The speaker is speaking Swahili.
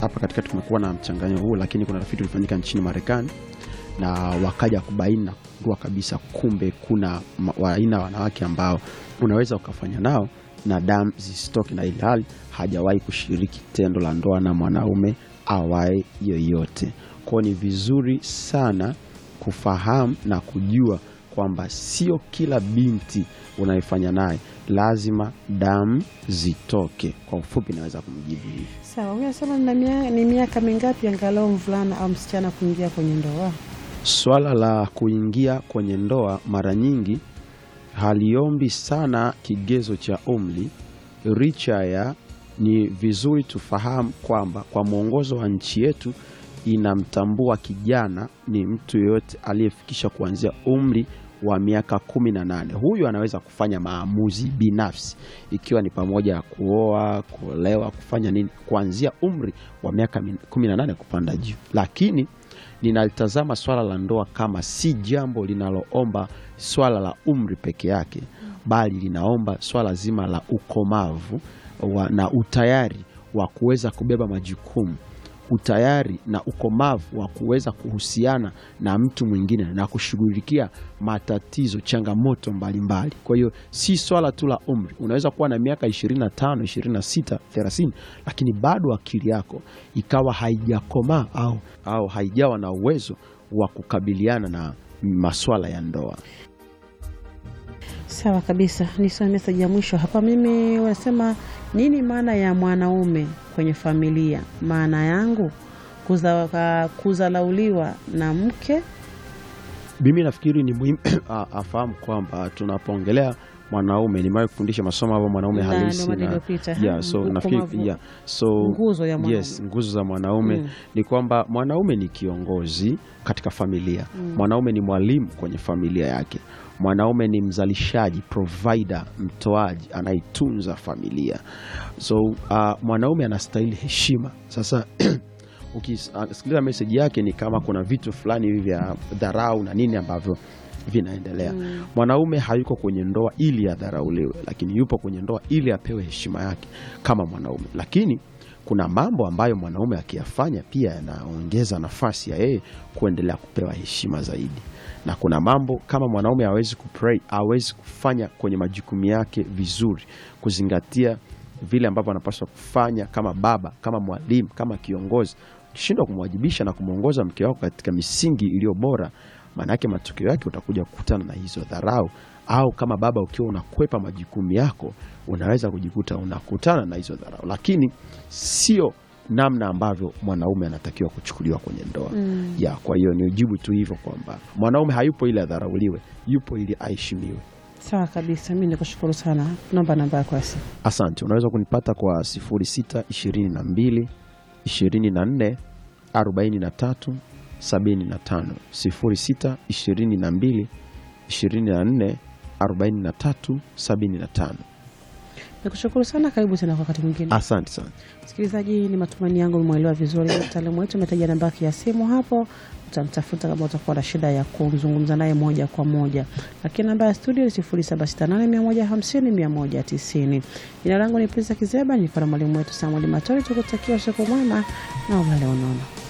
hapa katikati kumekuwa na mchanganyo huu, lakini kuna tafiti ulifanyika nchini Marekani na wakaja kubaini na kugundua kabisa, kumbe kuna ma- aina ya wanawake ambao unaweza ukafanya nao na damu zisitoke, na ili hali hajawahi kushiriki tendo la ndoa na mwanaume awaye yoyote. Kwao ni vizuri sana kufahamu na kujua kwamba sio kila binti unayefanya naye lazima damu zitoke. Kwa ufupi, naweza kumjibu hivi. Sawa, huyu anasema "Nina mia- ni miaka mingapi angalau mvulana au msichana kuingia kwenye ndoa? Swala la kuingia kwenye ndoa mara nyingi haliombi sana kigezo cha umri, licha ya ni vizuri tufahamu kwamba kwa mwongozo wa nchi yetu inamtambua kijana ni mtu yeyote aliyefikisha kuanzia umri wa miaka kumi na nane. Huyu anaweza kufanya maamuzi binafsi, ikiwa ni pamoja na kuoa, kuolewa, kufanya nini kuanzia umri wa miaka min- kumi na nane kupanda juu, lakini ninalitazama swala la ndoa kama si jambo linaloomba swala la umri peke yake, bali linaomba swala zima la ukomavu wa, na utayari wa kuweza kubeba majukumu, utayari na ukomavu wa kuweza kuhusiana na mtu mwingine na kushughulikia matatizo, changamoto mbalimbali. Kwa hiyo si swala tu la umri. Unaweza kuwa na miaka 25, 26, 30 lakini bado akili yako ikawa haijakomaa au, au haijawa na uwezo wa kukabiliana na maswala ya ndoa. Sawa kabisa, nisome meseji ya mwisho hapa. Mimi wanasema nini maana ya mwanaume kwenye familia? Maana yangu kuza, ka- kuzalauliwa na mke. Mimi nafikiri ni muhimu a- afahamu kwamba tunapoongelea mwanaume, nimewahi kufundisha masomo hapo mwanaume Na halisi ndio maana na, iliyopita, yeah, ha, so ukomavu. nafikiri yeah, so Nguzo ya mwanaume. yes, nguzo za mwanaume Mm. ni kwamba mwanaume ni kiongozi katika familia. Mwanaume ni mwalimu kwenye familia yake. Mwanaume ni mzalishaji, provider, mtoaji, anaitunza familia. So uh, mwanaume anastahili heshima. Sasa ukisikiliza meseji yake ni kama kuna vitu fulani hivi vya dharau na nini ambavyo vinaendelea. Mwanaume hayuko kwenye ndoa ili adharauliwe, lakini yupo kwenye ndoa ili apewe heshima yake kama mwanaume. Lakini kuna mambo ambayo mwanaume akiyafanya pia yanaongeza nafasi ya yeye kuendelea kupewa heshima zaidi, na kuna mambo kama mwanaume hawezi kupray, hawezi kufanya kwenye majukumu yake vizuri, kuzingatia vile ambavyo anapaswa kufanya kama baba, kama mwalimu, kama kiongozi. Ukishindwa kumwajibisha na kumwongoza mke wako katika misingi iliyo bora, maanake matokeo yake utakuja kukutana na hizo dharau, au kama baba ukiwa unakwepa majukumu yako, unaweza kujikuta unakutana na hizo dharau, lakini sio namna ambavyo mwanaume anatakiwa kuchukuliwa kwenye ndoa ya. Kwa hiyo ni ujibu tu hivyo kwamba mwanaume hayupo ili adharauliwe, yupo ili aheshimiwe. Sawa kabisa, mi nikushukuru sana. Naomba namba yako ya simu. Asante. Unaweza kunipata kwa 06 22 24 43 75, 06 22 24 43 75. Nikushukuru sana, karibu tena kwa wakati mwingine. Asante sana. Msikilizaji, ni matumaini yangu umemwelewa vizuri mtaalamu wetu. Umetaja namba yake ya simu hapo, utamtafuta kama utakuwa na shida ya kuzungumza naye moja kwa moja, lakini namba ya studio ni 0768150190. Jina langu ni Prince Kizeba, nilikuwa na mwalimu wetu Samuel Matori. Tukutakia usiku mwema na ulale unono.